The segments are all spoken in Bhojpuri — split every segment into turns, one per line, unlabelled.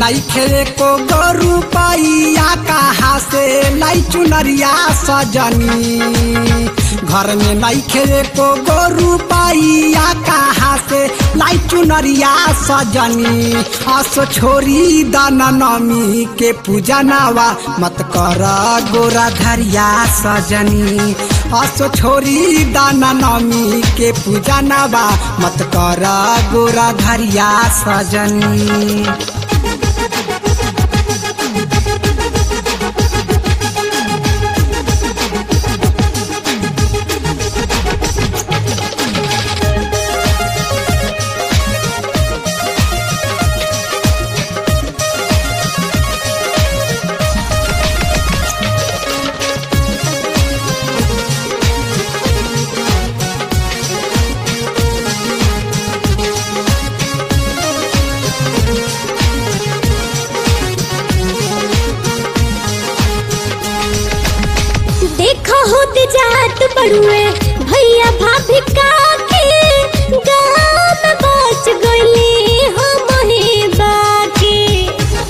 नैखे को गोरु पैया कहाँ से लाई चुनरिया सजनी घर में नैखे को गोरु पैया कहाँ से लाई चुनरिया सजनी असो छोरी दाना नमी के पूजा नावा मत कर गोरा धरिया सजनी असो छोरी दाना नमी के पूजा नावा मत कर गोरा धरिया सजनी
देखो होत जात बड़ुए भैया भाभी काके गाँव में बच गईली हम ही बाकी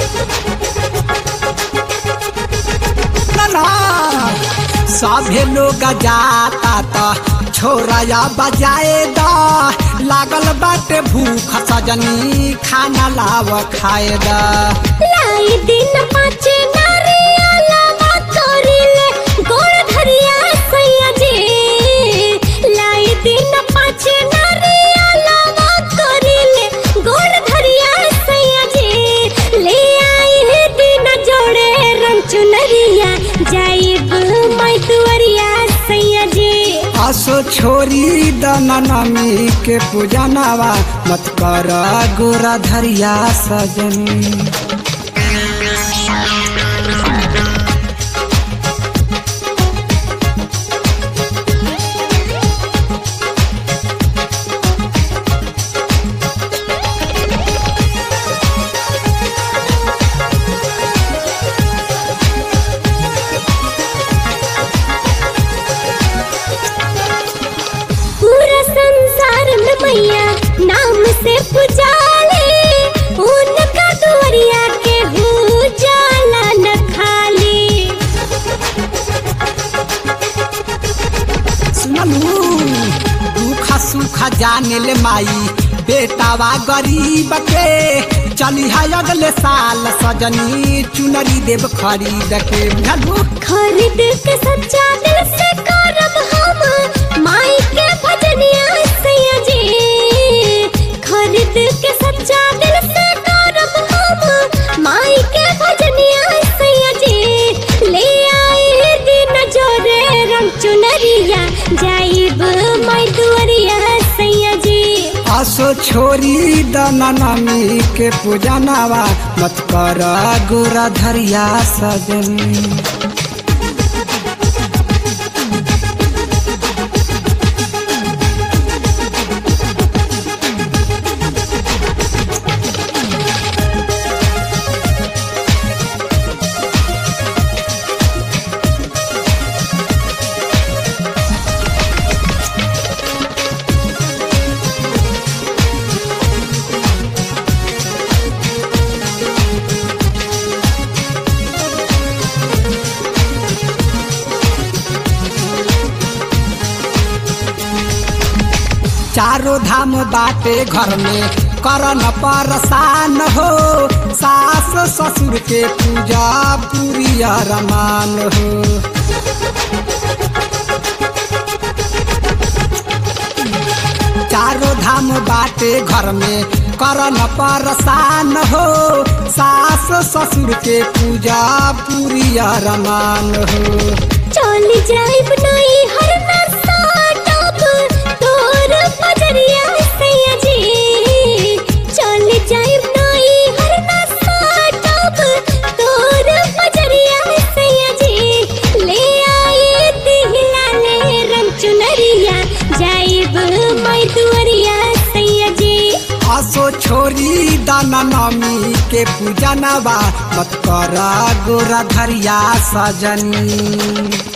ना ना सभे लोग जाता त छोरा बजाए द लागल बाटे भूख सजनी खाना लाव खाए द
लाई दिन पाँच नारियल करिले गोर धरिया सैया जी लाई दिन पाँच नारियल करिले गोर धरिया सैया जी ले आई है दिन जोड़े रंग चुनरिया जाइब मैं दुआरिया सैया जी
असो छोरी दनमी के पूजा नवा मत कर गोरा धरिया सजनी
पूरा संसार में मैया नाम से पुजाले उनका दुआरिया के हो जाला न खाली
सुनलू दुख सुख जाने ले माई बेटावा गरीब के चली है अगले साल सजनी चुनरी देव खरीद के बुझलू
खरीद के सच्चा दिल से करब हम माई के भजनिया सैया जी खरीद के सच्चा दिल से करब हम माई के भजनिया सैया जी ले आई दिन जोरे रंग चुनरिया जाइब माई दुआरिया सैया जी
असो छोरी दनमी के पूजा नवा मत कर गोरा धरिया सजनी चारों धाम बाटे घर में करन परसान हो सास ससुर के पूजा पूरी रमान हो चारों धाम बाटे घर में करन परसान हो सास ससुर के पूजा पूरी रमान हो
चल जाइब नहीं हर नशा टब तोर पजरिया सैया जी चल जाइब नहीं हर नशा टब तोर पजरिया सैया जी ले आई दिहला ले रंग चुनरिया जाइब मैं दुआरिया सैया जी
असो छोरी दाना नमी के पूजा नवा मत कर गोरा धरिया सजनी